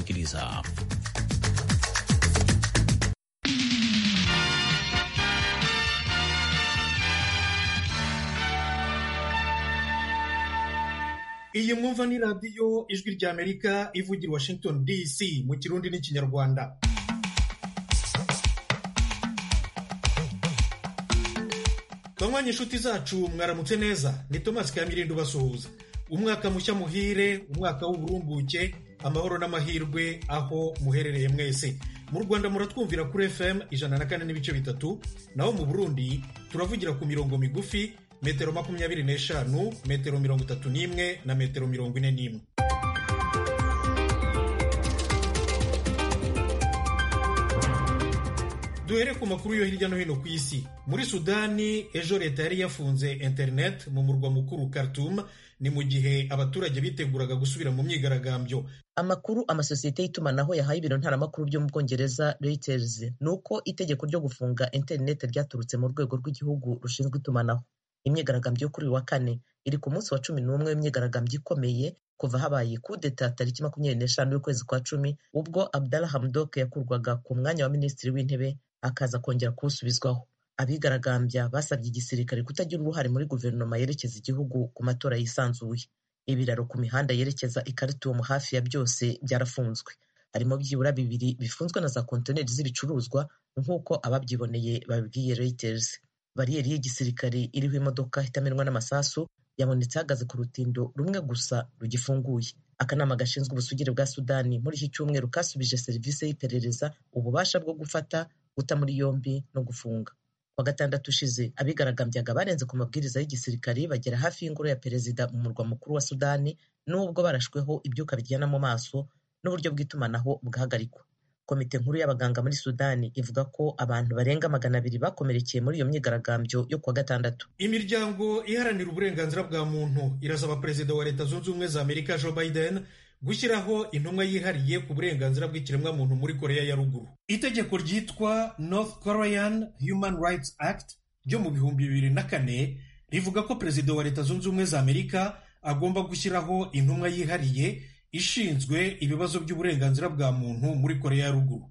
tusikiliza. iyi mwumva ni radiyo ijwi ry'amerika ivugira washington dc mu kirundi n'ikinyarwanda banywanyi inshuti zacu mwaramutse neza ni tomasi kamirindo ubasuhuza umwaka mushya muhire umwaka w'uburumbuke amahoro n'amahirwe aho muherereye mwese mu rwanda muratwumvira kuri fm ijana na kane n'ibice bitatu naho mu burundi turavugira ku mirongo migufi metero makumyabiri n'eshanu metero mirongo itatu n'imwe na metero mirongo ine n'imwe duhere ku makuru yo hirya no hino ku isi muri sudani ejo leta yari yafunze internet mu murwa mukuru Khartoum ni mu gihe abaturage biteguraga gusubira mu myigaragambyo amakuru amasosiyete y'itumanaho yahaye ibiro ntaramakuru byo mu bwongereza Reuters ni uko itegeko ryo gufunga interineti ryaturutse mu rwego rw'igihugu rushinzwe itumanaho imyigaragambyo yo kuri uyu wa kane iri ku munsi wa cumi n'umwe w'imyigaragambyo ikomeye kuva habaye kudeta tariki makumyabiri n'eshanu y'ukwezi kwa cumi ubwo Abdallah Hamdok yakurwaga ku mwanya wa minisitiri w'intebe akaza kongera kuwusubizwaho abigaragambya basabye igisirikare kutagira uruhare muri guverinoma yerekeza igihugu ku matora yisanzuye ibiraro ku mihanda yerekeza i Khartoum hafi ya byose byarafunzwe harimo byibura bibiri bifunzwe na za kontineri z'ibicuruzwa nk'uko ababyiboneye babibwiye Reuters bariyeri y'igisirikare iriho imodoka itamenwa n'amasasu yabonetse ahagaze ku rutindo rumwe gusa rugifunguye akanama gashinzwe ubusugire bwa sudani muri iki cyumweru kasubije serivisi y'iperereza ububasha bwo gufata guta muri yombi no gufunga wa gatandatu ushize abigaragambyaga barenze ku mabwiriza y'igisirikari bagera hafi y'ingoro ya perezida mu murwa mukuru wa sudani n'ubwo barashweho ibyuka biryana mu maso n'uburyo bw'itumanaho bwahagarikwa komite nkuru y'abaganga muri sudani ivuga ko abantu barenga magana abiri bakomerekeye muri iyo myigaragambyo yo kuwa gatandatu imiryango iharanira uburenganzira bwa muntu irasaba perezida wa leta zunze ubumwe za amerika joe biden gushyiraho intumwa yihariye ku burenganzira bw'ikiremwamuntu muri koreya ya ruguru itegeko ryitwa north korean human rights act ryo mu bihumbi bibiri na kane rivuga ko perezida wa leta zunze ubumwe za amerika agomba gushyiraho intumwa yihariye ishinzwe ibibazo by'uburenganzira bwa muntu muri koreya ya ruguru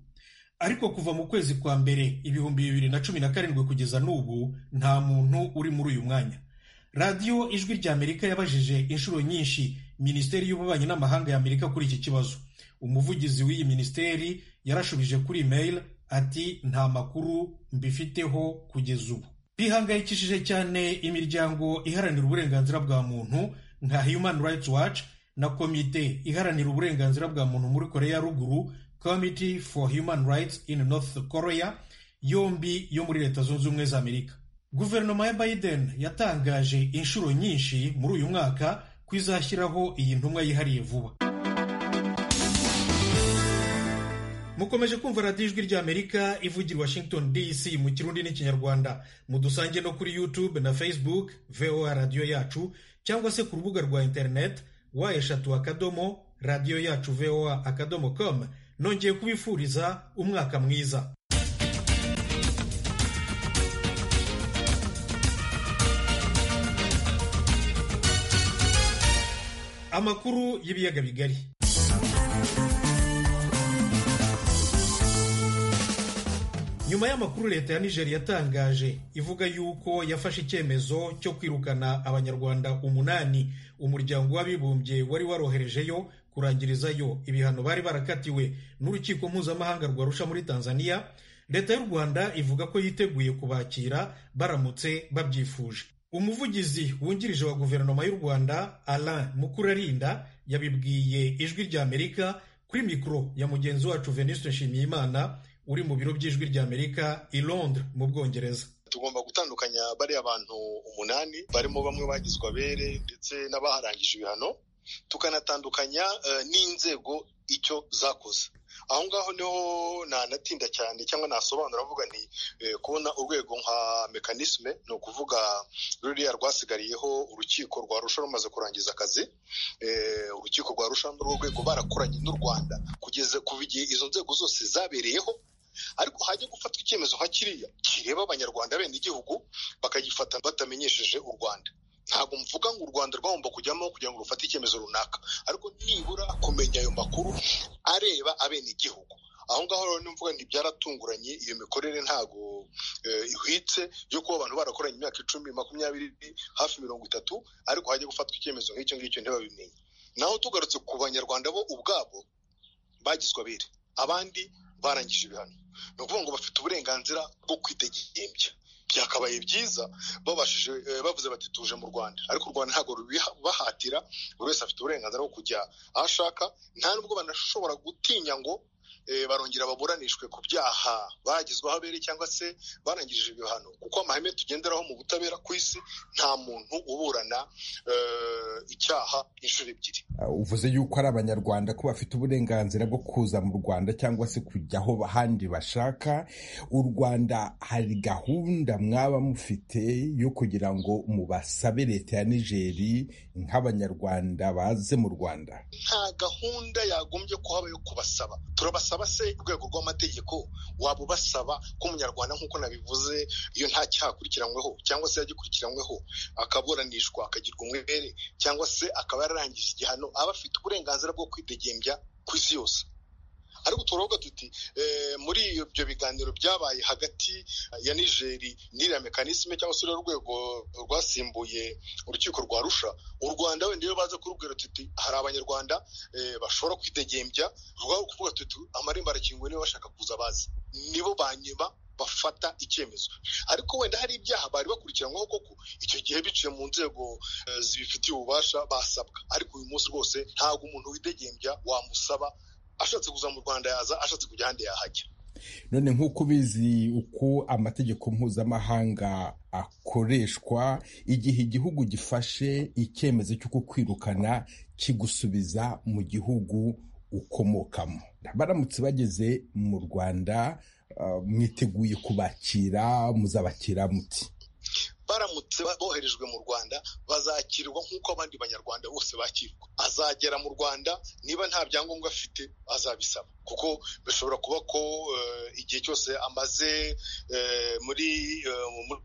ariko kuva mu kwezi kwa mbere ibihumbi bibiri na cumi na karindwi kugeza n'ubu nta muntu uri muri uyu mwanya radiyo ijwi rya amerika yabajije inshuro nyinshi minisiteri y'ububanyi n'amahanga ya amerika kuri iki kibazo umuvugizi w'iyi minisiteri yarashubije kuri imeri ati nta makuru mbifiteho kugeza ubu bihangayikishije cyane imiryango iharanira uburenganzira bwa muntu nka human rights watch na komite iharanira uburenganzira bwa muntu muri koreya ya ruguru committee for human rights in north korea yombi yo muri leta zunze ubumwe za amerika guverinoma ya biden yatangaje inshuro nyinshi muri uyu mwaka ko izashyiraho iyi ntumwa yihariye vuba mukomeje kumva radiyo ijwi ry'amerika ivugira washington dc mu kirundi n'ikinyarwanda mudusange no kuri youtube na facebook voa radiyo yacu cyangwa se ku rubuga rwa interineti wa eshatu akadomo radiyo yacu voa akadomo com nongeye kubifuriza umwaka mwiza amakuru y'ibiyaga bigari nyuma y'amakuru leta ya nigeria yatangaje ivuga yuko yafashe icyemezo cyo kwirukana abanyarwanda umunani umuryango w'abibumbye wari waroherejeyo kurangirizayo ibihano bari barakatiwe n'urukiko mpuzamahanga rwa rusha muri tanzania leta y'u rwanda ivuga ko yiteguye kubakira baramutse babyifuje umuvugizi wungirije wa guverinoma y'u rwanda alain mukurarinda yabibwiye ijwi ry'amerika kuri mikoro ya mugenzi wacu venuste nshimiyimana uri mu biro by'ijwi ry'amerika i londres mu bwongereza tugomba gutandukanya bariya bantu umunani barimo bamwe bagizwe abere ndetse n'abaharangije ibihano tukanatandukanya n'inzego icyo zakoze aho ngaho niho ntanatinda cyane cyangwa nasobanura avuga nti kubona urwego nka mekanisme ni ukuvuga ruriya rwasigariyeho urukiko rwa rusha rumaze kurangiza akazi urukiko rwa rusha rwego barakoranye n'u rwanda kugeza kuva igihe izo nzego zose zabereyeho ariko hajya gufatwa icyemezo nka kiriya kireba abanyarwanda bene igihugu bakagifata batamenyesheje u rwanda ntabwo mvuga ngo u rwanda rwagomba kujyamo kugira ngo rufate icyemezo runaka ariko nibura kumenya ayo makuru areba abenegihugu aho ngaho rero ni mvuga byaratunguranye iyo mikorere ntabwo ihwitse yo kuba abantu barakoranye imyaka icumi makumyabiri hafi mirongo itatu ariko hajya gufatwa icyemezo nk'icyo ngicyo ntibabimenye naho tugarutse ku banyarwanda bo ubwabo bagizwe abere abandi barangije ibihano ni ukuvuga ngo bafite uburenganzira bwo kwitegembya byakabaye byiza babashije bavuze bati tuje mu rwanda ariko u rwanda ntabwo rubibahatira buri wese afite uburenganzira bwo kujya aho ashaka nta nubwo banashobora gutinya ngo barongera baburanishwe ku byaha bagizweho abere cyangwa se barangirije ibihano kuko amahame tugenderaho mu butabera ku isi nta muntu uburana icyaha inshuro ebyiri uvuze yuko ari abanyarwanda ko bafite uburenganzira bwo kuza mu rwanda cyangwa se kujya aho ahandi bashaka u rwanda hari gahunda mwaba mufite yo kugira ngo mubasabe leta ya nigeri nk'abanyarwanda baze mu rwanda nta gahunda yagombye kuhaba yo kubasaba turabasaba se urwego rw'amategeko waba ubasaba ko umunyarwanda nk'uko nabivuze iyo nta cyaha akurikiranyweho cyangwa se yagikurikiranyweho akaburanishwa akagirwa umwere cyangwa se akaba yararangije igihano aba afite uburenganzira bwo kwidegembya ku isi yose ariko turavuga tuti muri ibyo biganiro byabaye hagati ya nigeri n'iriya mekanisme cyangwa se urwego rwasimbuye urukiko rwa rusha u rwanda wenda iyo baza kurubwira tuti hari abanyarwanda bashobora kwidegembya rwaba kuvuga tuti amarembo arakinguye niba bashaka kuza bazi nibo banyuma bafata icyemezo ariko wenda hari ibyaha bari bakurikiranyweho koko icyo gihe biciye mu nzego zibifitiye ububasha basabwa ariko uyu munsi rwose ntabwo umuntu widegembya wamusaba ashatse kuza mu rwanda yaza ashatse kujya ahandi yahajya none nk'uko ubizi uko amategeko mpuzamahanga akoreshwa igihe igihugu gifashe icyemezo cyo kukwirukana kigusubiza mu gihugu ukomokamo baramutse bageze mu rwanda mwiteguye kubakira muzabakira muti baramutse boherejwe mu rwanda bazakirwa nk'uko abandi banyarwanda bose bakirwa azagera mu rwanda niba nta byangombwa afite azabisaba kuko bishobora kuba ko igihe cyose amaze muri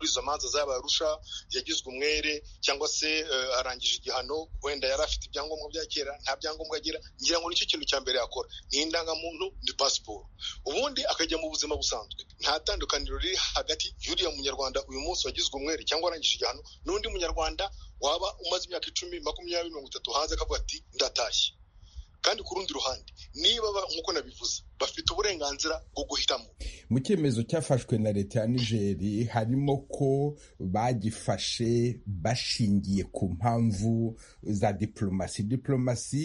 izo manza zaba arusha yagizwe umwere cyangwa se arangije igihano wenda yari afite ibyangombwa bya kera nta byangombwa agira ngira ngo nicyo kintu cya mbere yakora ni indangamuntu ni pasiporo ubundi akajya mu buzima busanzwe nta tandukaniro riri hagati y'uriya munyarwanda uyu munsi wagizwe umwere cyangwa arangije igihano n'undi munyarwanda waba umaze imyaka icumi makumyabiri mirongo itatu hanze akavuga ati ndatashye kandi ku rundi ruhande niba nk'uko nabivuze bafite uburenganzira bwo guhitamo mu cyemezo cyafashwe na leta ya nigeri harimo ko bagifashe bashingiye ku mpamvu za diplomasi diplomasi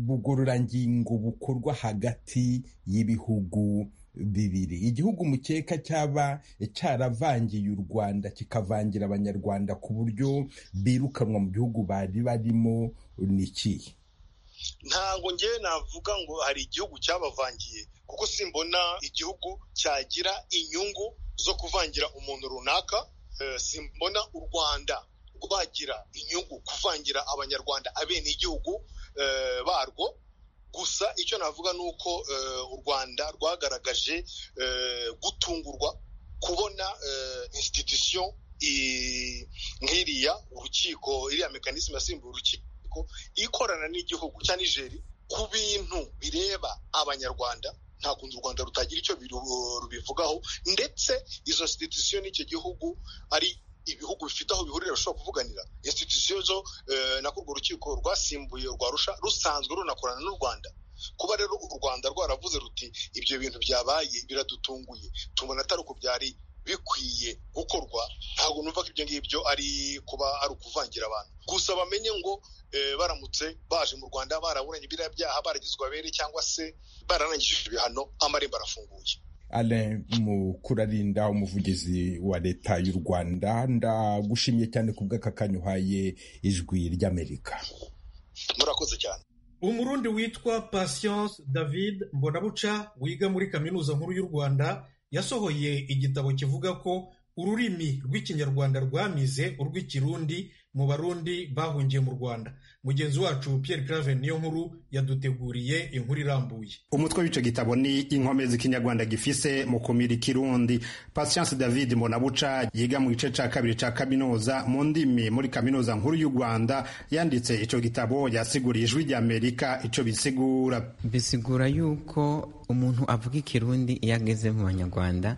bugororangingo bukorwa hagati y'ibihugu bibiri igihugu mukeka cyaba cyaravangiye u rwanda kikavangira abanyarwanda ku buryo birukanwa mu gihugu bari barimo ni ikihe ntabwo ngewe navuga ngo hari igihugu cyabavangiye kuko simbona igihugu cyagira inyungu zo kuvangira umuntu runaka simbona u rwanda rwagira inyungu kuvangira abanyarwanda abene igihugu barwo gusa icyo navuga ni uko u rwanda rwagaragaje gutungurwa kubona insititisiyo nk'iriya urukiko iriya mekanisme yasimbuye urukiko ikorana n'igihugu cya nigeri ku bintu bireba abanyarwanda nta kundi u rwanda rutagira icyo rubivugaho ndetse izo sititisiyo n'icyo gihugu ari ibihugu bifite aho bihurira bishobora kuvuganira insititisiyo zo nako urwo rukiko rwasimbuye rwa rusha rusanzwe runakorana n'u rwanda kuba rero u rwanda rwaravuze ruti ibyo bintu byabaye biradutunguye tubona atari uko byari bikwiye gukorwa ntabwo numva ko ibyo ngibyo ari kuba ari ukuvangira abantu gusa bamenye ngo baramutse baje mu rwanda baraburanye biriya byaha baragizwe abere cyangwa se bararangije ibihano amarembo arafunguye alain mukurarinda umuvugizi wa leta y'u rwanda ndagushimiye cyane ku bw'aka kanya uhaye ijwi ry'amerika murakoze cyane umurundi witwa patience david mbonabuca wiga muri kaminuza nkuru y'u rwanda yasohoye igitabo kivuga ko ururimi rw'ikinyarwanda rwamize urw'ikirundi mu barundi bahungiye mu rwanda mugenzi wacu Pierre Claver niyo nkuru yaduteguriye inkuru irambuye umutwe w'icyo gitabo ni inkomezi ikinyarwanda gifise mu kumira ikirundi Patience David Mbonabuca yiga mu gice cya kabiri cya kaminuza mu ndimi muri kaminuza nkuru y'u Rwanda yanditse icyo gitabo yasiguriye ijwi ry'Amerika icyo bisigura bisigura yuko umuntu avuga ikirundi iyo ageze mu banyarwanda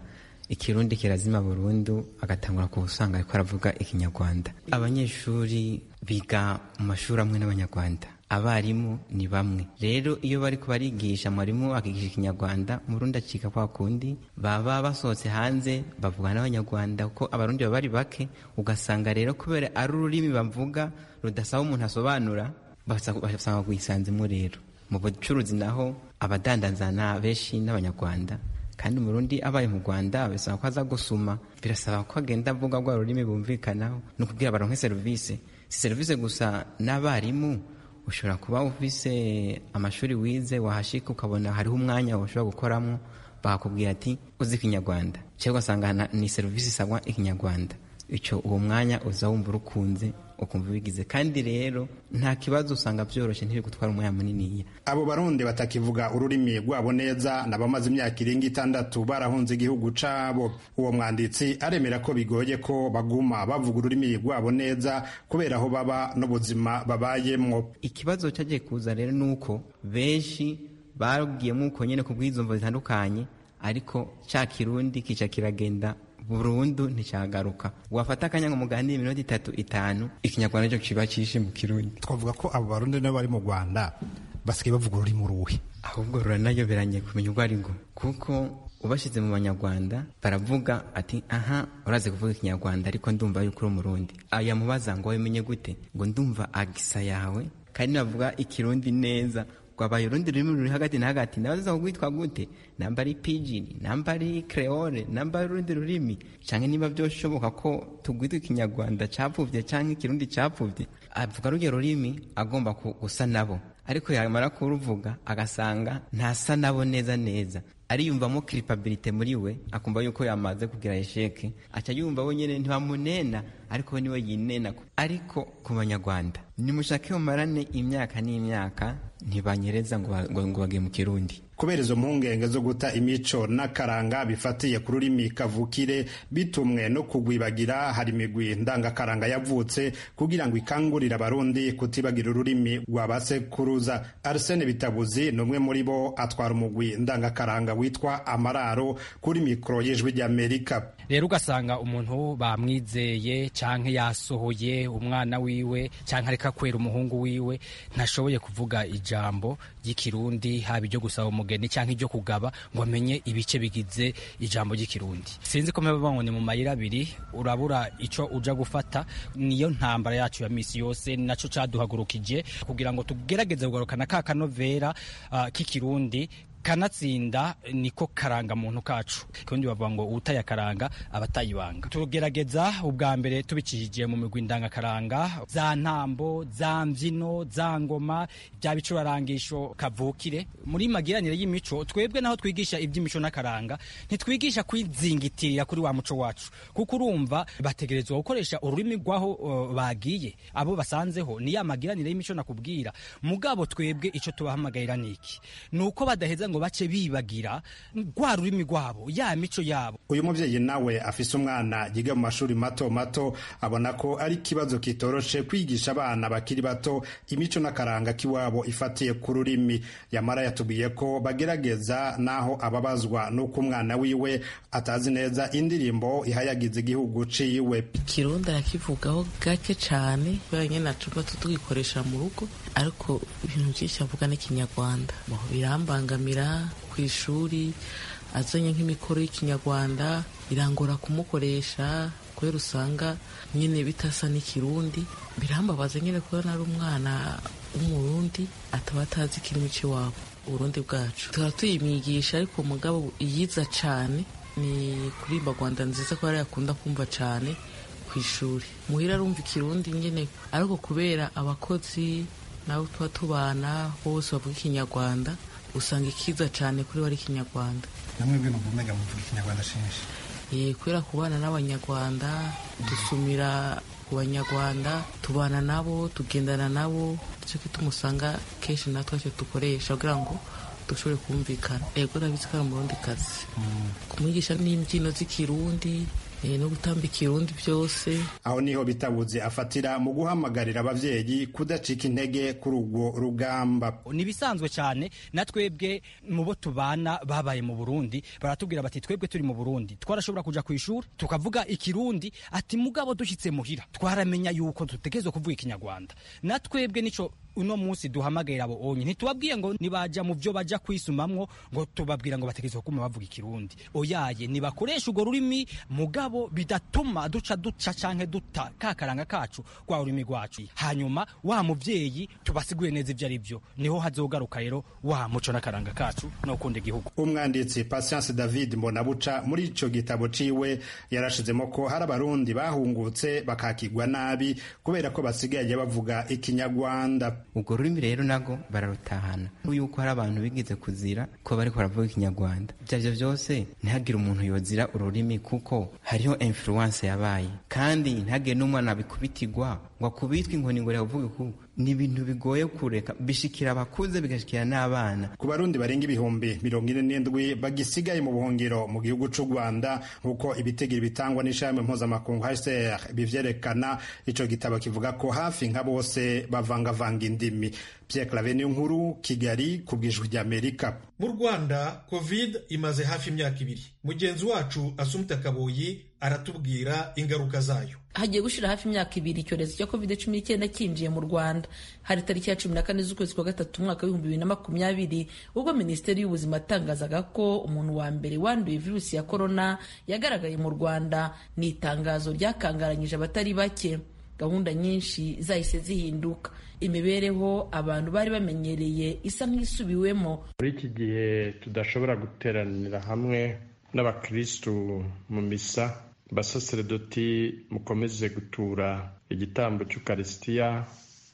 ikirundi kirazima burundu agatangura ku usanga ariko aravuga ikinyarwanda abanyeshuri biga mu mashuri amwe n'abanyarwanda abarimu ni bamwe rero iyo bari kubarigisha mwarimu akigisha ikinyarwanda murundi acika kwa kundi baba basohotse hanze bavugana n'abanyarwanda kuko abarundi baba bari bake ugasanga rero kubera ari ururimi bavuga rudasaba umuntu asobanura basanga rwisanzemo rero mu bucuruzi naho abadandazana benshi n'abanyarwanda kandi umurundi abaye mu rwanda bisaba ko aza gusoma birasaba ko agenda avuga rwa rurimi bumvikanaho ni ukubwira baronke serivisi si serivisi gusa n'abarimu ushobora kuba ufise amashuri wize wahashika ukabona hariho umwanya ushobora gukoramo bakakubwira ati uzi ikinyarwanda cyangwa ugasanga ni serivisi isabwa ikinyarwanda icyo uwo mwanya uza wumva urukunze ukumva ubigize kandi rero nta kibazo usanga byoroshye ntiri gutwara umwanya muniniya abo barundi batakivuga ururimi rwabo neza n'abamaze imyaka irenga itandatu barahunze igihugu cabo uwo mwanditsi aremera ko bigoye ko baguma bavuga ururimi rwabo neza kubera aho baba n'ubuzima babayemwo ikibazo cyagiye kuza rero ni uko benshi babwiyemo uko nyine ku bw'izumvo zitandukanye ariko cya kirundi kica kiragenda burundu nticyagaruka wafata akanya ngo muganire iminota itatu itanu ikinyarwanda cyo kiba cyishe mu kirundi twavuga ko abo barundi nabo bari mu rwanda basigaye bavuga ururimi ruhe ahubwo ruranayoberanye kumenya urwo ari rwo kuko ubashyize mu banyarwanda baravuga ati aha urazi kuvuga ikinyarwanda ariko ndumva yuko uri umurundi aya mubaza ngo umenye gute ngo ndumva agisa yawe kandi navuga ikirundi neza rwabaye urundi rurimi ruri hagati na hagati nawe ziza kugwitwa gute namba ari pijini namba ari creole namba ari urundi rurimi cyangwa niba byoshoboka ko tugwita ikinyarwanda cyapfubye cyangwa ikirundi cyapfubye avuga rujya rurimi agomba gusa nabo ariko yamara kuruvuga agasanga ntasa nabo neza neza ariyumvamo kiripabilite muri we akumva yuko yamaze kugira esheke aca yumva wenyine ntibamunena ariko we niwe yinena ariko ku banyarwanda nimushake mumarane imyaka n'imyaka ntibanyereza ngo bage mu kirundi kubera izo mpungenge zo guta imico n'akaranga bifatiye ku rurimi kavukire bitumwe no kugwibagira hari imigwi ndangakaranga yavutse kugira ngo ikangurire abarundi kutibagira ururimi rwa basekuruza arsene bitabuzi ni umwe muri bo atwara umugwi ndangakaranga witwa amararo kuri mikoro y'ijwi ry'amerika rero ugasanga umuntu bamwizeye cyangwa yasohoye umwana wiwe cyangwa areka kwera umuhungu wiwe ntashoboye kuvuga ijambo ry'ikirundi haba ibyo gusaba umugeni cyangwa ibyo kugaba ngo amenye ibice bigize ijambo ry'ikirundi sinzi ko mpamvu ngo ni mu mayira abiri urabura icyo uja gufata niyo ntambara yacu ya misi yose nacyo cyaduhagurukije kugira ngo tugerageze kugarukana ka kanovera k'ikirundi kanatsinda niko karanga muntu kacu kandi bavuga ngo utaye akaranga abatayibanga tugerageza ubwa mbere tubikijije mu migwi ndangakaranga za ntambo za mbyino za ngoma bya bicurangisho kavukire muri magiranire y'imico twebwe naho twigisha iby'imico n'akaranga ntitwigisha kwizingitirira kuri wa muco wacu kuko urumva bategerezwa gukoresha ururimi rw'aho bagiye abo basanzeho ni ya magiranire y'imico nakubwira mugabo twebwe icyo tubahamagarira ni iki ni uko badaheza ngo bace bibagira rwa rurimi rwabo ya mico yabo uyu mubyeyi nawe afise umwana yiga mu mashuri mato mato abona ko ari ikibazo kitoroshe kwigisha abana bakiri bato imico n'akaranga k'iwabo ifatiye ku rurimi yamara yatubwiye ko bagerageza n'aho ababazwa n'uko umwana wiwe atazi neza indirimbo ihayagiza igihugu ciwe ikirundi arakivugaho gake cyane banyine nacuba tutugikoresha mu rugo ariko ibintu byinshi avuga n'ikinyarwanda birambangamira ku ishuri azanye nk'imikoro y'ikinyarwanda irangora kumukoresha kubera usanga nyine bitasa n'ikirundi birambabaza nyine kubona ari umwana w'umurundi ataba atazi ikirimi cy'iwabo uburundi bwacu tuba tuyimwigisha ariko mugabo yiza cyane ni kuririmba rwanda nziza ko ariyo akunda kumva cyane ku ishuri muhira arumva ikirundi nyine ariko kubera abakozi nabo tuba tubana bose bavuga ikinyarwanda usanga ikiza cyane kuri we ari ikinyarwanda namwe ibintu mvuga muvuga ikinyarwanda shenshi kubera kubana n'abanyarwanda dusumira ku banyarwanda tubana nabo tugendana nabo nicyo gituma usanga kenshi natwe icyo dukoresha kugira ngo dushobore kumvikana yego urabizi ko ari umurundi kazi kumwigisha n'imbyino z'ikirundi eh, no gutamba ikirundi byose aho niho bitabuze afatira mu guhamagarira abavyeyi kudacika intege kuri urwo rugamba nibisanzwe cyane na twebwe mu bo tubana babaye mu Burundi baratubwira bati twebwe turi mu Burundi twarashobora kuja ku ishuri tukavuga ikirundi ati mugabo dushitse muhira twaramenya yuko dutegerezwa kuvuga ikinyarwanda na twebwe nico uno munsi duhamagarira abo onye ntitubabwiye ngo nibaja mu byo baja kwisumamwo ngo tubabwira ngo bategerezwa kuma bavuga ikirundi oyaye nibakoresha urwo rurimi mugabo bidatuma duca duca canke duta kakaranga kacu kwa ururimi rwacu hanyuma wa muvyeyi tubasiguye neza ivyo ari byo niho hazogaruka rero wa muco n'akaranga kacu no gukunda igihugu umwanditsi Patience David Mbonabuca muri ico gitabo ciwe yarashizemo ko hari abarundi bahungutse bakakigwa nabi kubera ko basigaye bavuga ikinyarwanda urwo rurimi rero nago bararutahana yuko hari abantu bigize kuzira ko bariko baravuga ikinyarwanda ibyo arivyo byose ntihagire umuntu yozira ururimi kuko hariho influence yabaye kandi ntihagire n'umwana bikubitirwa ngo akubitwe inkoni ngo riravuge ku ni ibintu bigoye kureka bishikira abakuze bigashikira n'abana ku barundi barenga ibihumbi mirongo ine n'indwi bagisigaye mu buhungiro mu gihugu c'u rwanda nk'uko ibitegiro bitangwa n'ishami mpuzamakungu hcr bivyerekana ico gitabo kivuga ko hafi nka bose bavangavanga indimi pierre clave niyo nkuru kigali ku bwijwi ry'amerika mu rwanda covid imaze hafi imyaka ibiri mugenzi wacu asumta kaboyi aratubwira ingaruka zayo hagiye gushira hafi imyaka ibiri icyorezo cya covid cumi n'icyenda cyinjiye mu rwanda hari tariki ya cumi na kane z'ukwezi kwa gatatu umwaka w'ibihumbi bibiri na makumyabiri ubwo minisiteri y'ubuzima yatangazaga ko umuntu wa mbere wanduye virusi ya korona yagaragaye mu rwanda ni itangazo ryakangaranyije abatari bake gahunda nyinshi zahise zihinduka imibereho abantu bari bamenyereye isa nk'isubiwemo muri iki gihe tudashobora guteranira hamwe n'abakirisitu mu misa basaseredoti mukomeze gutura igitambo cy'ukarisitiya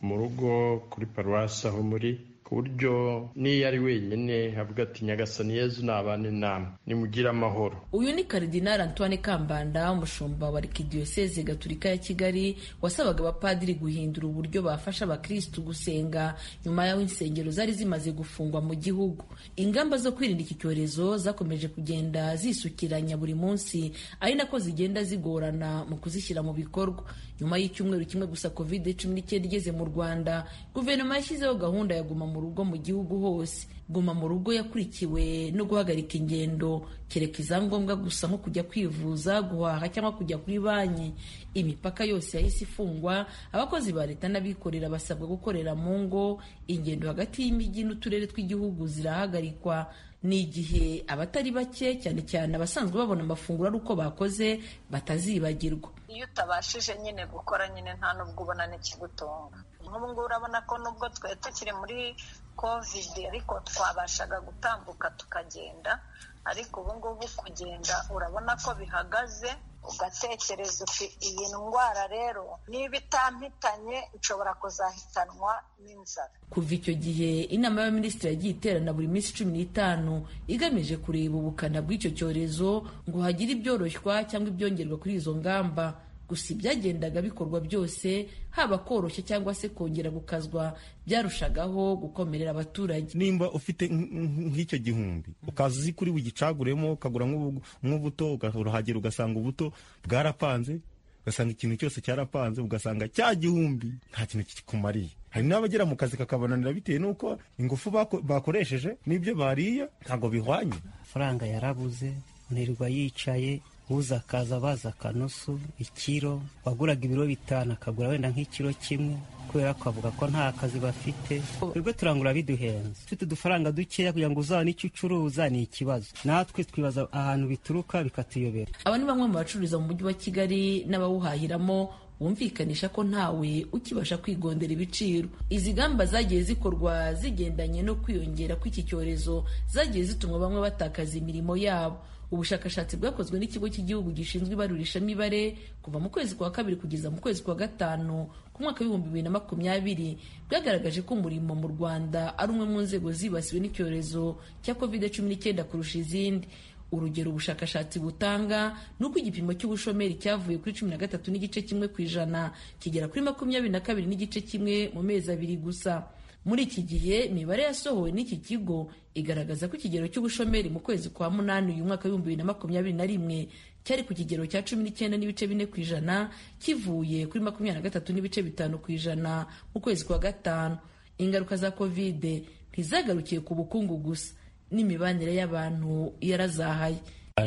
mu rugo kuri paruwasi aho muri ku buryo n'iyo ari wenyine havuga ati nyagasani yezu nabane namwe nimugire amahoro uyu ni karidinali antoine kambanda umushumba wa arikidiyoseze gaturika ya kigali wasabaga abapadiri guhindura uburyo bafasha abakirisitu gusenga nyuma y'aho insengero zari zimaze gufungwa mu gihugu ingamba zo kwirinda iki cyorezo zakomeje kugenda zisukiranya buri munsi ari nako zigenda zigorana mu kuzishyira mu bikorwa nyuma y'icyumweru kimwe gusa covid cumi n'icyenda igeze mu rwanda guverinoma yashyizeho gahunda ya guma mu rugo mu gihugu hose guma mu rugo yakurikiwe no guhagarika ingendo kereka izangombwa gusa nko kujya kwivuza guhaha cyangwa kujya kuri banki imipaka yose yahise ifungwa abakozi ba leta n'abikorera basabwa gukorera mu ngo ingendo hagati y'imijyi n'uturere tw'igihugu zirahagarikwa ni igihe abatari bake cyane cyane abasanzwe babona amafunguro ari uko bakoze batazibagirwa iyo utabashije nyine gukora nyine nta n'ubwo ubona n'ikigutunga nk'ubu ngubu urabona ko nubwo twari tukiri muri kovide ariko twabashaga gutambuka tukagenda ariko ubu ngubu kugenda urabona ko bihagaze ugatekereza uti iyi ndwara rero niba itampitanye nshobora kuzahitanwa n'inzara kuva icyo gihe inama y'abaminisitiri yagiye iterana buri minsi cumi n'itanu igamije kureba ubukana bw'icyo cyorezo ngo hagire ibyoroshywa cyangwa ibyongerwa kuri izo ngamba gusa ibyagendaga bikorwa byose haba koroshya cyangwa se kongera gukazwa byarushagaho gukomerera abaturage nimba ufite nk- nk- nk'icyo gihumbi ukaza uzi kuri bugicaguremo ukagura nk'ubu- nk'ubuto urahagera ugasanga ubuto bwarapanze ugasanga ikintu cyose cyarapanze ugasanga cya gihumbi nta kintu kikumariye hari n'abagera mu kazi kakabananira bitewe n'uko ingufu bako- bakoresheje n'ibyo bariye ntabwo bihwanye amafaranga yarabuze nirwa yicaye uza akaza baza akanusu ikiro waguraga ibiro bitanu akagura wenda nk'ikiro kimwe kubera ko avuga ko nta kazi bafite twebwe turangura biduhenze ufite udufaranga dukeya kugira ngo uzabone icyo ucuruza ni ikibazo natwe twibaza ahantu bituruka bikatuyobera aba ni bamwe mu bacururiza mu mujyi wa kigali n'abawuhahiramo bumvikanisha ko ntawe ukibasha kwigondera ibiciro izi ngamba zagiye zikorwa zigendanye no kwiyongera kw'iki cyorezo zagiye zituma bamwe batakaza imirimo yabo ubushakashatsi bwakozwe n'ikigo cy'igihugu gishinzwe ibarurishamibare kuva mu kwezi kwa kabiri kugeza mu kwezi kwa gatanu ku mwaka w'ibihumbi bibiri na makumyabiri bwagaragaje ko umurimo mu rwanda ari umwe mu nzego zibasiwe n'icyorezo cya covid cumi n'icyenda kurusha izindi urugero ubushakashatsi butanga ni uko igipimo cy'ubushomeri cyavuye kuri cumi na gatatu n'igice kimwe ku ijana kigera kuri makumyabiri na kabiri n'igice kimwe mu mezi abiri gusa muri iki gihe imibare yasohowe n'iki kigo igaragaza ko ikigero cy'ubushomeri mu kwezi kwa munani uyu mwaka w'ibihumbi bibiri na makumyabiri na rimwe cyari ku kigero cya cumi n'icyenda n'ibice bine ku ijana kivuye kuri makumyabiri na gatatu n'ibice bitanu ku ijana mu kwezi kwa gatanu ingaruka za kovide ntizagarukiye ku bukungu gusa n'imibanire y'abantu yarazahaye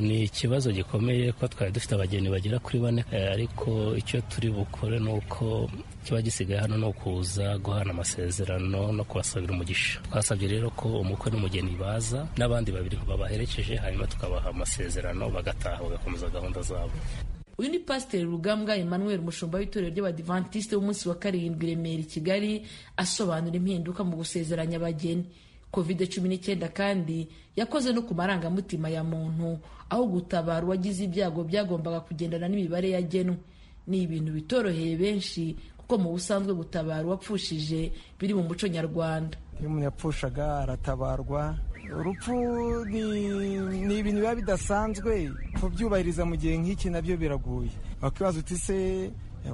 ni ikibazo gikomeye ko twari dufite abagenzi bagera kuri bane ariko icyo turi bukore ni uko kiba gisigaye hano ni ukuza guhana amasezerano no kubasabira umugisha twasabye rero ko umukwe n'umugeni baza n'abandi babiri babaherekeje hanyuma tukabaha amasezerano bagataha bagakomeza gahunda zabo uyu ni pasiteri rugambwa emmanuel mushumba w'itorero ry'abadivantisite w'umunsi wa karindwi i remera i kigali asobanura impinduka mu gusezeranya abageni covid cumi n'icyenda kandi yakoze no ku marangamutima ya muntu aho gutabara uwagize ibyago byagombaga kugendana n'imibare yagenwe ni ibintu bitoroheye benshi kuko mu busanzwe gutabara uwapfushije biri mu muco nyarwanda iyo umuntu yapfushaga aratabarwa urupfu ni ibintu biba bidasanzwe kubyubahiriza mu gihe nk'iki nabyo biragoye wakibaza uti se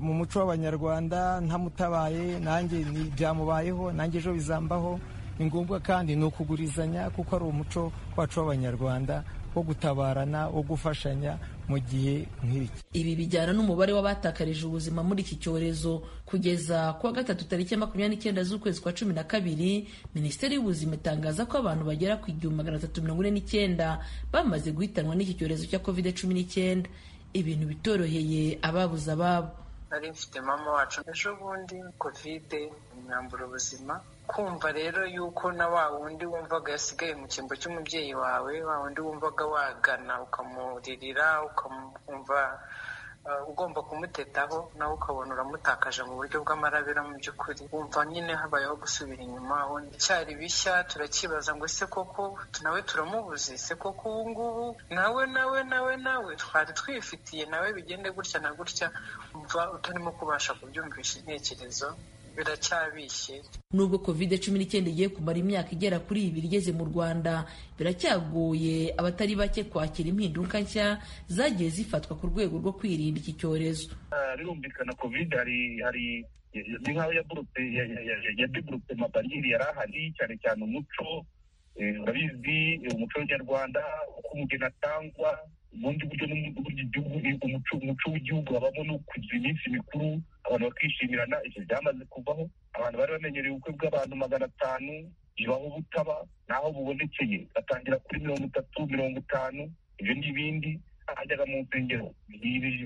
mu muco w'abanyarwanda ntamutabaye nanjye byamubayeho nanjye ejo bizambaho ni ngombwa kandi ni ukugurizanya kuko ari umuco wacu w'abanyarwanda wo gutabarana wo gufashanya mu gihe nk'iki ibi bijyana n'umubare w'abatakarije ubuzima muri iki cyorezo kugeza kuwa gatatu tariki ya makumyabiri n'icyenda z'ukwezi kwa cumi na kabiri minisiteri y'ubuzima itangaza ko abantu bagera ku igihumbi magana atatu mirongo ine n'icyenda bamaze guhitanwa n'iki cyorezo cya covid cumi n'icyenda ibintu bitoroheye ababuze ababo nari mfite mama wacu ejo bundi kovide imyambura ubuzima kumva rero yuko na wa wundi wumvaga yasigaye mu cyimbo cy'umubyeyi wawe wa wundi wumvaga wagana ukamuririra ukamwumva ugomba kumutetaho nawe ukabona uramutakaje mu buryo bw'amarabira mu by'ukuri wumva nyine habayeho gusubira inyuma cyari bishya turakibaza ngo ese koko nawe turamubuze se koko ubu ngubu nawe nawe nawe nawe twari twifitiye nawe bigende gutya na gutya umva utarimo kubasha kubyumvisha intekerezo biracyabishye nubwo covid cumi n'icyenda igiye kumara imyaka igera kuri ibiri igeze mu rwanda biracyagoye abatari bake kwakira impinduka nshya zagiye zifatwa ku rwego rwo kwirinda iki cyorezo birumvikana covid hari hari ni nk'aho ya develope mabariyeri yari ahari cyane cyane umuco urabizi umuco nyarwanda uko umugeni atangwa ubundi buryo umuco w'igihugu habamo no kugira iminsi mikuru abantu bakishimirana ibyo byamaze kuvaho abantu bari bamenyereye ubukwe bw'abantu magana atanu bibaho butaba naho bubonekeye batangira kuri mirongo itatu mirongo itanu ibyo n'ibindi hajyaga mu nsengero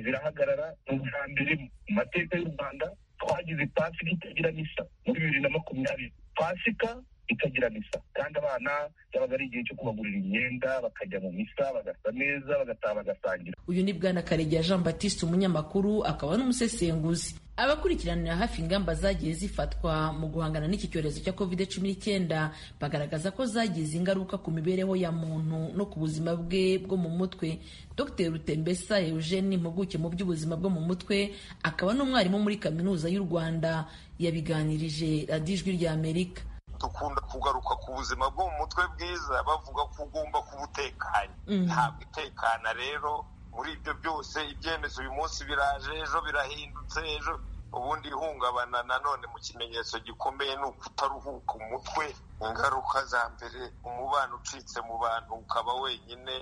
zirahagarara ni ubwa mbere mu mateka y'u rwanda twagize pasika itagira misa muri bibiri na makumyabiri pasika itagira misa kandi abana byabaga ari igihe cyo kubagurira imyenda bakajya mu misa bagasa neza bagataha bagasangira uyu ni bwana karegeya jean batiste umunyamakuru akaba n'umusesenguzi abakurikiranira hafi ingamba zagiye zifatwa mu guhangana n'iki cyorezo cya covid cumi n'icyenda bagaragaza ko zagize ingaruka ku mibereho ya muntu no ku buzima bwe bwo mu mutwe dr rutembesa eugene impuguke mu by'ubuzima bwo mu mutwe akaba n'umwarimu muri kaminuza y'u rwanda yabiganirije radiyo ijwi ry'amerika dukunda kugaruka ku buzima bwo mu mutwe bwiza bavuga ko ugomba kuba utekanye ntabwo itekana rero muri ibyo byose ibyemezo uyu munsi biraje ejo birahindutse ejo ubundi ihungabana nanone mu kimenyetso gikomeye ni ukutaruhuka umutwe ingaruka za mbere umubano ucitse mu bantu ukaba wenyine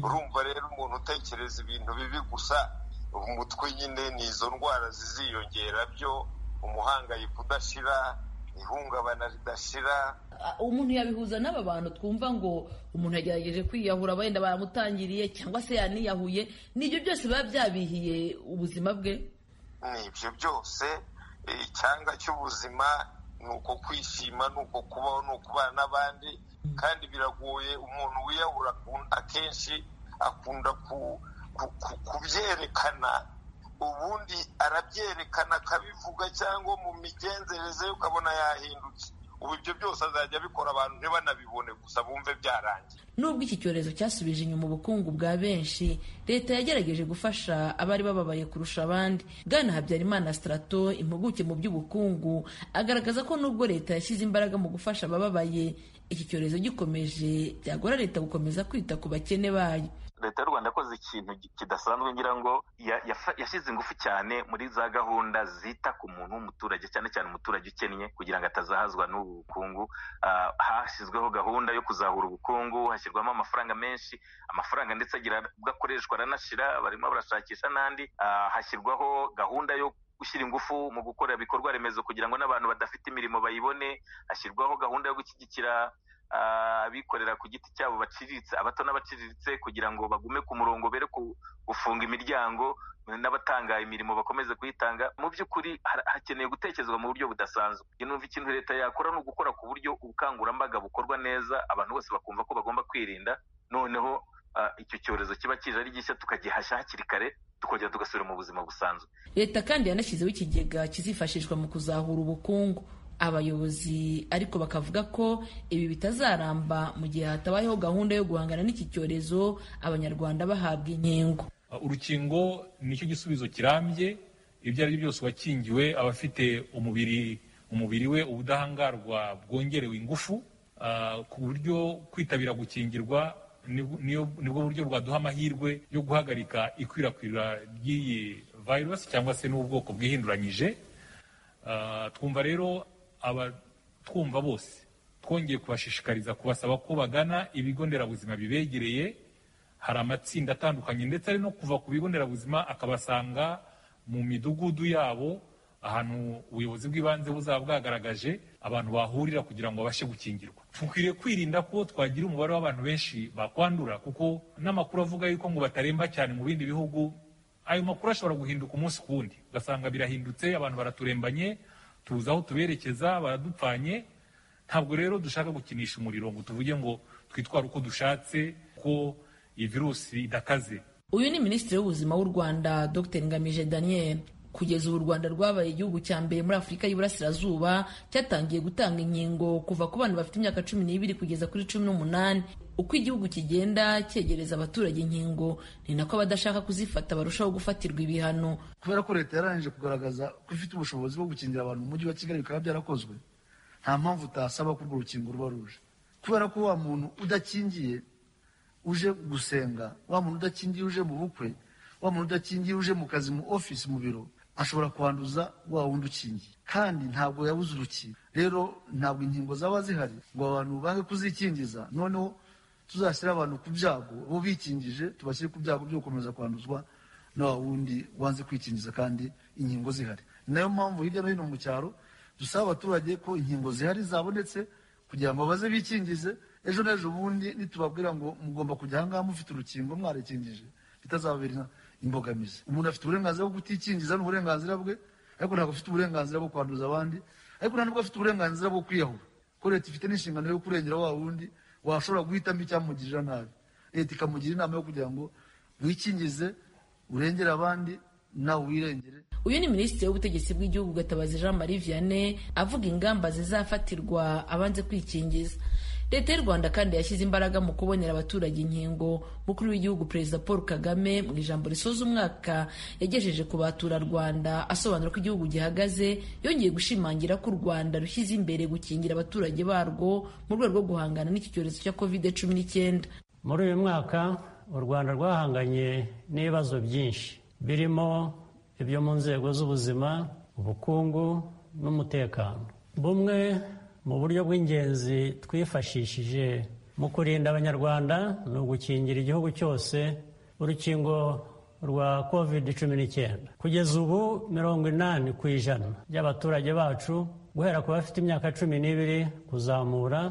urumva rero umuntu utekereza ibintu bibi gusa umutwe nyine ni izo ndwara ziziyongera byo umuhangayiko udashira ihungabana ridashira umuntu yabihuza n'aba bantu twumva ngo umuntu yagerageje kwiyahura wenda baramutangiriye cyangwa se yaniyahuye nibyo byose biba byabihiye ubuzima bwe nibyo byose icyanga cy'ubuzima ni uko kwishima ni uko kubaho ni ukubana n'abandi kandi biragoye umuntu wiyahura akenshi akunda kubyerekana ubundi arabyerekana akabivuga cyangwa mu migenzereze ye ukabona yahindutse ubu ibyo byose azajya abikora abantu ntibanabibone gusa bumve byarangiye nubwo iki cyorezo cyasubije inyuma ubukungu bwa benshi leta yagerageje gufasha abari bababaye kurusha abandi bwana habyarimana sitarato impuguke mu by'ubukungu agaragaza ko nubwo leta yashyize imbaraga mu gufasha abababaye iki cyorezo gikomeje byagora leta gukomeza kwita ku bakene bayo leta y'u rwanda yakoze ikintu kidasanzwe ngira ngo yashyize ingufu cyane muri za gahunda zita ku muntu w'umuturage cyane cyane umuturage ukennye kugira ngo atazahazwa n'ubu bukungu hashyizweho gahunda yo kuzahura ubukungu hashyirwamo amafaranga menshi amafaranga ndetse agira ubwo akoreshwa aranashira barimo barashakisha n'andi hashyirwaho gahunda yo gushyira ingufu mu gukora ibikorwa remezo kugira ngo n'abantu badafite imirimo bayibone hashyirwaho gahunda yo gushyigikira abikorera ku giti cyabo baciriritse abato n'abaciriritse kugira ngo bagume ku murongo bere gufunga imiryango n'abatanga imirimo bakomeze kuyitanga mu by'ukuri hakeneye gutekerezwa mu buryo budasanzwe numva ikintu leta yakora ni ugukora ku buryo ubukangurambaga bukorwa neza abantu bose bakumva ko bagomba kwirinda noneho icyo cyorezo kiba kije ari gishya tukagihashya hakiri kare tukongera tugasubira mu buzima busanzwe leta kandi yanashyizeho ikigega kizifashishwa mu kuzahura ubukungu abayobozi ariko bakavuga ko ibi bitazaramba mu gihe hatabayeho gahunda yo guhangana n'iki cyorezo abanyarwanda bahabwa inkingo urukingo nicyo gisubizo kirambye ibyo ari byo byose uwakingiwe aba afite umubiri umubiri we ubudahangarwa bwongerewe ingufu ku buryo kwitabira gukingirwa nibwo buryo rwaduha amahirwe yo guhagarika ikwirakwira ry'iyi virusi cyangwa se n'ubwoko bwihinduranyije twumva rero abatwumva bose twongeye kubashishikariza kubasaba ko bagana ibigo nderabuzima bibegereye hari amatsinda atandukanye ndetse ari no kuva ku bigo nderabuzima akabasanga mu midugudu yabo ahantu ubuyobozi bw'ibanze buzaba bwagaragaje abantu bahurira kugira ngo babashe gukingirwa dukwiriye kwirinda ko twagira umubare w'abantu benshi bakwandura kuko n'amakuru avuga yuko ngo bataremba cyane mu bindi bihugu ayo makuru ashobora guhinduka umunsi ku wundi ugasanga birahindutse abantu baraturembanye tuzi aho tuberekeza baradupfanye ntabwo rero dushaka gukinisha umuriro ngo tuvuge ngo twitware uko dushatse ko iyi virusi idakaze uyu ni minisitiri w'ubuzima w'u rwanda dr ngamije daniel kugeza ubu u rwanda rwabaye igihugu cya mbere muri afurika y'iburasirazuba cyatangiye gutanga inkingo kuva ku bana bafite imyaka cumi n'ibiri kugeza kuri cumi n'umunani uko igihugu kigenda cyegereza abaturage inkingo ni nako abadashaka kuzifata barushaho gufatirwa ibihano kubera ko leta yarangije kugaragaza ko ifite ubushobozi bwo gukingira abantu mu mujyi wa kigali bikaba byarakozwe nta mpamvu utasaba ko urwo rukingo ruba ruje kubera ko wa muntu udakingiye uje gusenga wa muntu udakingiye uje mu bukwe wa muntu udakingiye uje mu kazi mu ofisi mu biro ashobora kwanduza wa wundi ukingiye kandi ntabwo yabuze urukingo rero ntabwo inkingo zaba zihari ngo abantu bange kuzikingiza noneho tuzashyira abantu ku byago bo bikingije tubashyire ku byago byo gukomeza kwanduzwa na wa wundi wanze kwikingiza kandi inkingo zihari ni nayo mpamvu hirya no hino mu cyaro dusaba abaturage ko inkingo zihari zabonetse kugira ngo baze bikingize ejo n'ejo bundi nitubabwira ngo mugomba kujya ahangaha mufite urukingo mwarekingije bitazababera imbogamizi umuntu afite uburenganzira bwo kutikingiza ni uburenganzira bwe ariko ntabwo afite uburenganzira bwo kwanduza abandi ariko nta nubwo afite uburenganzira bwo kwiyahura ko leta ifite n'inshingano yo kurengera wa wundi washobora guhitamo icyamugirira nabi leta ikamugira inama yo kugira ngo wikingize urengere abandi nawe wirengere uyu ni minisitiri w'ubutegetsi bw'igihugu gatabazi jean marie vianney avuga ingamba zizafatirwa abanze kwikingiza leta y'u rwanda kandi yashyize imbaraga mu kubonera abaturage inkingo mukuru w'igihugu perezida paul kagame mu ijambo risoza umwaka yagejeje ku baturarwanda asobanura ko igihugu gihagaze yongeye gushimangira ko u rwanda rushyize imbere gukingira abaturage barwo mu rwego rwo guhangana n'iki cyorezo cya covid cumi n'icyenda muri uyu mwaka u rwanda rwahanganye n'ibibazo byinshi birimo ibyo mu nzego z'ubuzima ubukungu n'umutekano bumwe mu buryo bw'ingenzi twifashishije mu kurinda abanyarwanda ni ugukingira igihugu cyose urukingo rwa covid cumi n'icyenda kugeza ubu mirongo inani ku ijana by'abaturage bacu guhera ku bafite imyaka cumi n'ibiri kuzamura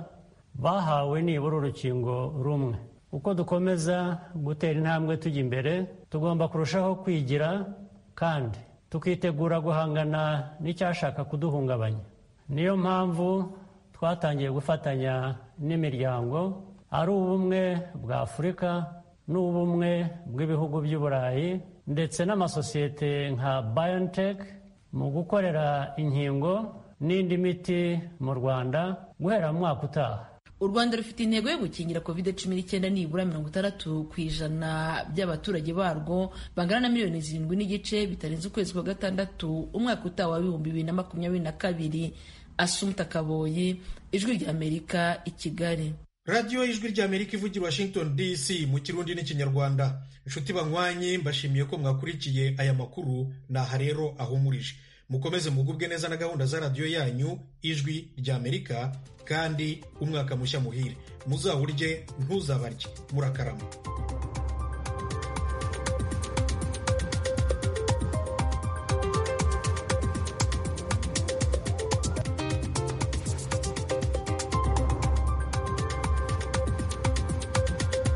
bahawe nibura urukingo rumwe uko dukomeza gutera intambwe tujya imbere tugomba kurushaho kwigira kandi tukitegura guhangana n'icyashaka kuduhungabanya niyo mpamvu twatangiye gufatanya n'imiryango ari ubumwe bwa afurika n'ubumwe bw'ibihugu by'uburayi ndetse n'amasosiyete nka BioNTech mu gukorera inkingo n'indi miti mu rwanda guhera mu mwaka utaha u rwanda rufite intego yo gukingira covid cumi n'icyenda nibura mirongo itandatu ku ijana by'abaturage barwo bangana na miliyoni zirindwi n'igice bitarenze ukwezi kwa gatandatu umwaka utaha wa bihumbi bibiri na makumyabiri na kabiri asumta kaboyi ijwi ry'amerika i kigali radiyo y'ijwi ry'amerika ivugira washington dc mu kirundi n'ikinyarwanda inshuti banywanyi mbashimiye ko mwakurikiye aya makuru ni aha rero ahumurije mukomeze mugubwe neza na gahunda za radiyo yanyu ijwi ry'amerika kandi umwaka mushya muhire muzawurye ntuzabarye murakarama